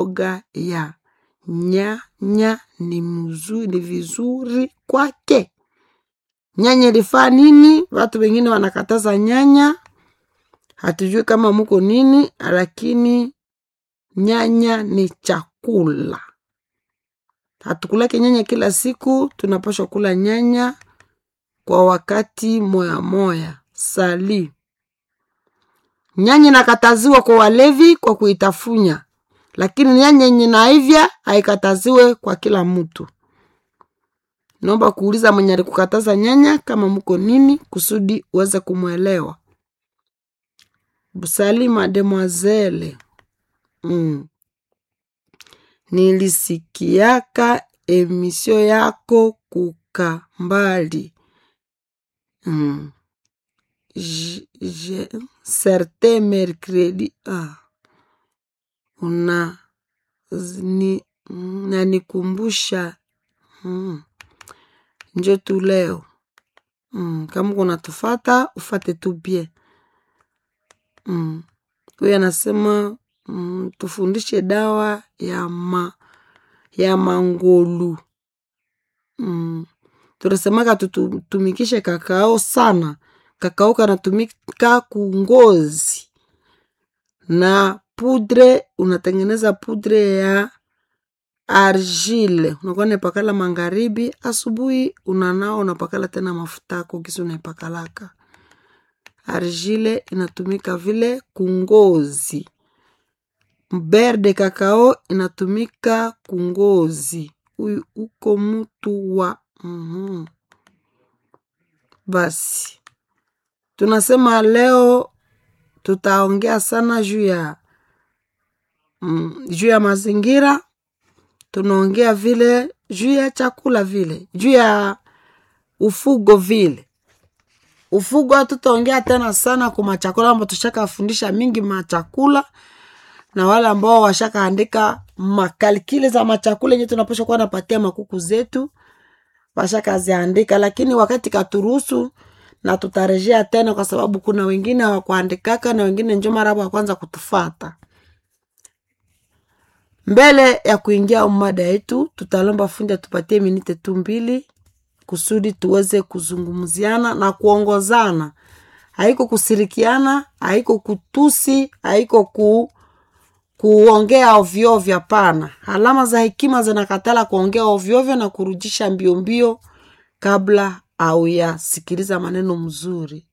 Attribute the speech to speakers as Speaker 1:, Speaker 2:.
Speaker 1: mboga ya nyanya ni mzuri, ni vizuri kwake. Nyanya ilifaa nini? Watu wengine wanakataza nyanya, hatujui kama muko nini, lakini nyanya ni chakula. Hatukulake nyanya kila siku, tunapashwa kula nyanya kwa wakati moya moya. Sali nyanya inakataziwa kwa walevi kwa kuitafunya, lakini nyanya yenye naivya haikataziwe kwa kila mtu. Naomba kuuliza mwenye alikukataza nyanya kama mko nini, kusudi uweze kumwelewa. Busali mademoiselle, mm. Nilisikiaka emisio yako kuka mbali mm. Je, je, certain mercredi ah. una ni, nanikumbusha mm. njo tu leo mm. kama kuna tufata ufate tu bie mm. huyu anasema mm, tufundishe dawa ya ma ya mangolu mm. tunasemaka tutumikishe kakao sana kakao kanatumika kungozi na pudre unatengeneza pudre ya argile unakuwa naipakala magharibi asubuhi unanao unapakala tena mafutako kisi unaipakalaka argile inatumika vile kungozi ber de kakao inatumika kungozi huyu uko mtu wa mm-hmm. basi tunasema leo tutaongea sana juu ya mm, juu ya mazingira tunaongea vile juu ya chakula vile juu ya ufugo vile ufugo hatutaongea tena sana kwa machakula ambao tushakafundisha mingi machakula na wale ambao washakaandika makalikile za machakula yenye tunapasha kuwa napatia makuku zetu washakaziandika lakini wakati katuruhusu na tutarejea tena kwa sababu kuna wengine hawakuandikaka na wengine njo mara ya kwanza kutufata mbele ya kuingia mada yetu tutalomba fundi atupatie minite tu mbili kusudi tuweze kuzungumziana na kuongozana haiko kusirikiana haiko kutusi haiko ku kuongea ovyoovyo hapana alama za hekima zinakatala kuongea ovyoovyo na kurudisha mbio mbio kabla au yasikiliza maneno mzuri